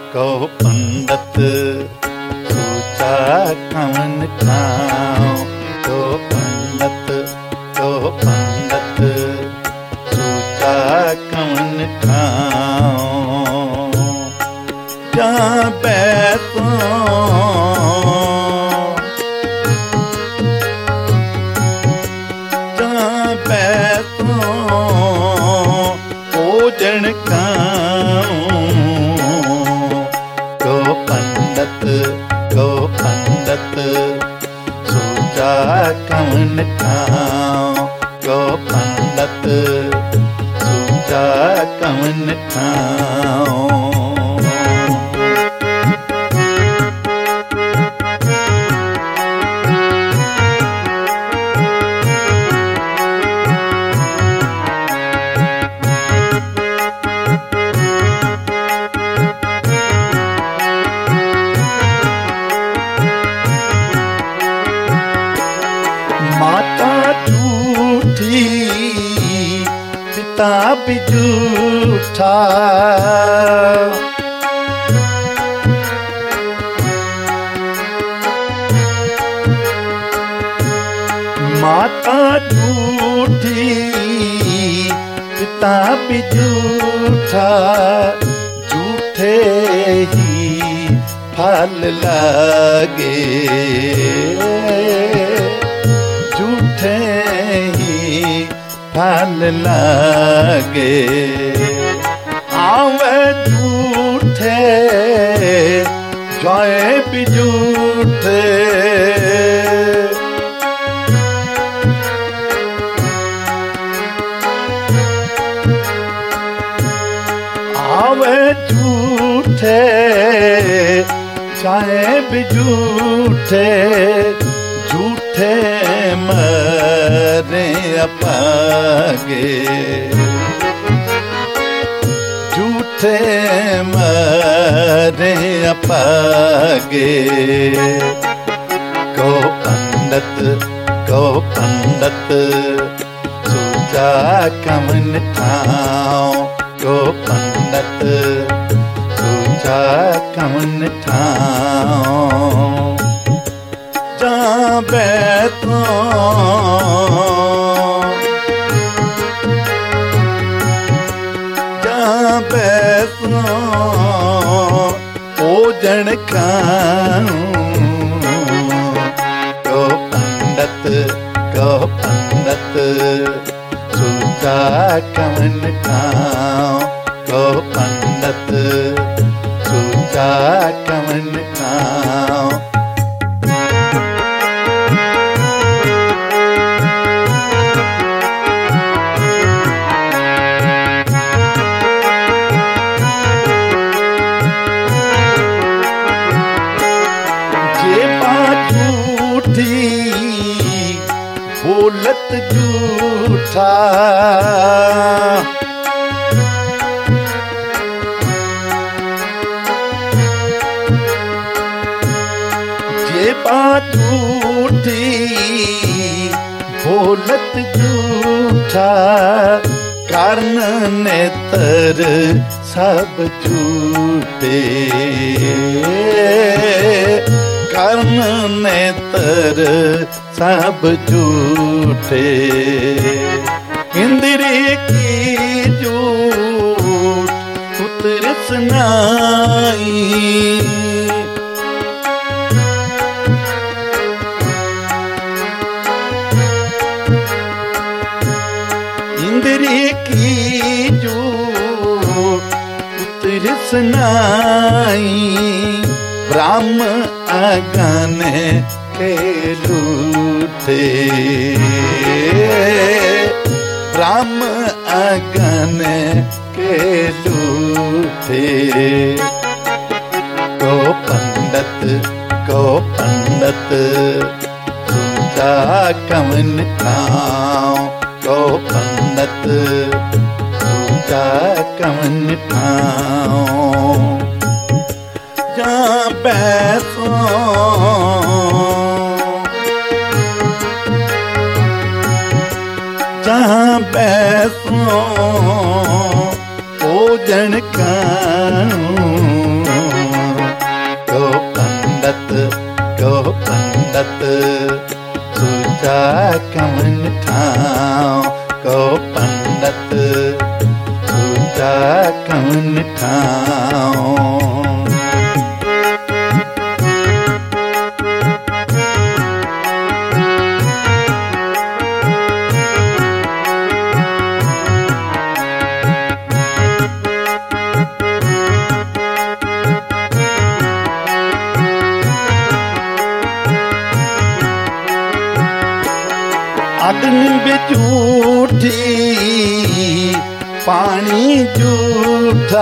कहो पंडित सोचा कवन खाओ तो पंडित कहो पंडित सोचा कवन खाओ जा बैठो जा बैठो भोजन खाऊं गो पंडित गो पंडित सोचा कवन खाओ गो पंडित सोचा कवन खाओ माता झूठी पिता भी झूठा माता झूठी पिता भी झूठा झूठे ही फल लागे झूठे ही फल लागे आवे झूठे जाए भी झूठे आवे झूठे जाए भी झूठे झूठे मरे अपागे झूठे मरे अपागे गो पंडित गो पंडित सोचा कमन ठाओ गो पंडित सोचा कमन ठाओ जा बैठो जा बैठो भोजन खाऊं गो पंडित गो पंडित सोचा कमन खाओ गो पंडित सोचा कमन खाओ जे बात झूठी बोलत झूठा जे बात झूठी बोलत झूठा कारण नेतर सब झूठे कारण नेतर सब झूठे इंद्री की झूठ उतर सुनाई इंद्री की जो उतर सुनाई ब्राह्म अगन के लूटे ब्राह्म अगन के लूटे को पंडित को पंडित सोचा कमन खाओ को पंडित सोचा कमन खाओ जा बैसो जहाँ बैसो भोजन खाऊं सुचा कवन ठाव को पंडत सुचा कवन ठाव अग्नि भी झूठी पानी झूठा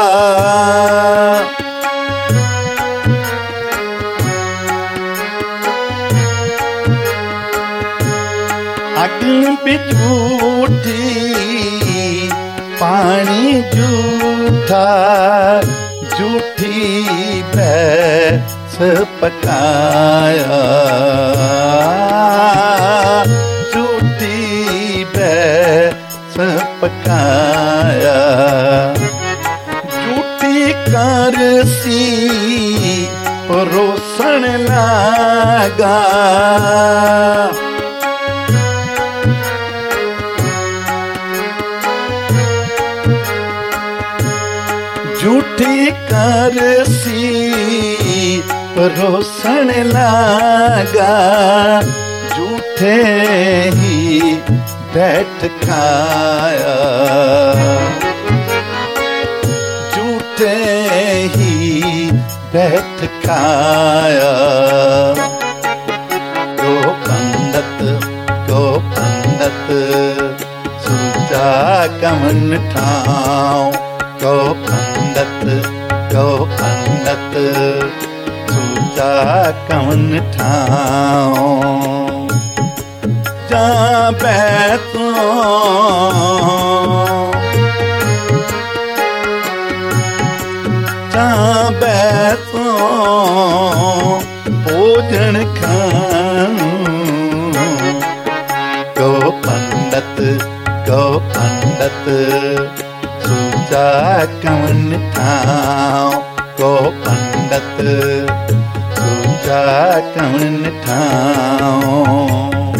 अग्नि भी झूठी पानी झूठा झूठी भैंस पकाया झूठी भैंस पकाया झूठी करसी परोसण लागा झूठी करसी परोसण लागा झूठे ही बैठ खाया झूठे ही बैठ खाया गो पंडत गो पंडत सुचा कमन ठाव गो पंडत गो पंडत सुचा कमन ठाव जा बैतो जा बैतो भोजन खाऊं गो पंडत गो पंडत सुचा कवन ठाव गो पंडत सुचा कवन ठाव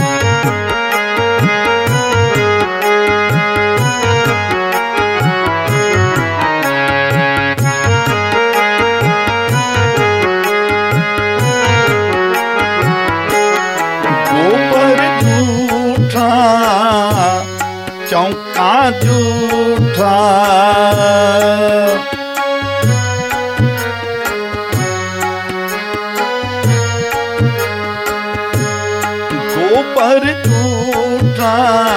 गोबर झूठा चौका झूठा गोबर झूठा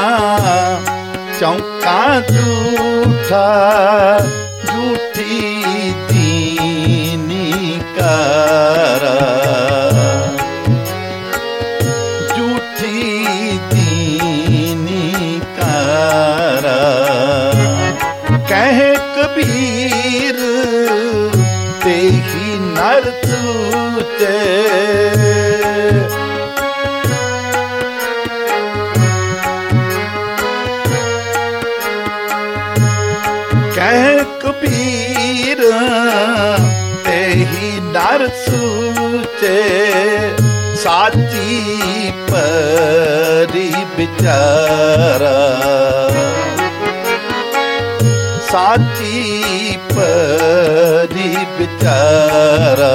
चौका झूठा झूठी दीनी कारा झूठी दीनी कारा कह कबीर ते ही नर तूते कह कबीर ते ही नर सूचे साची परी बिचारा साची परी बिचारा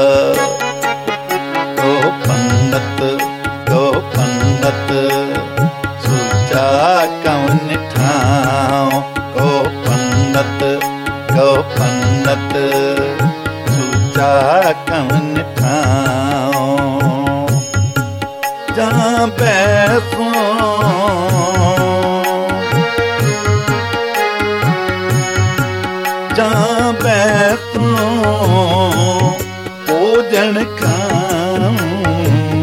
गो पंडत गो पंडत सुचा कवन ठाव गो पंडत गो पंडत सुचा कवन ठाव जा बैसो जा बैसो भोजन खाऊं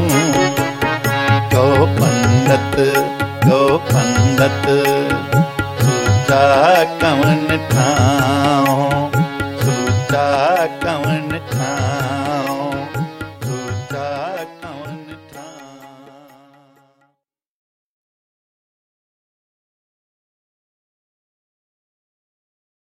गो पंडत गो पंडत सुचा कवन ठा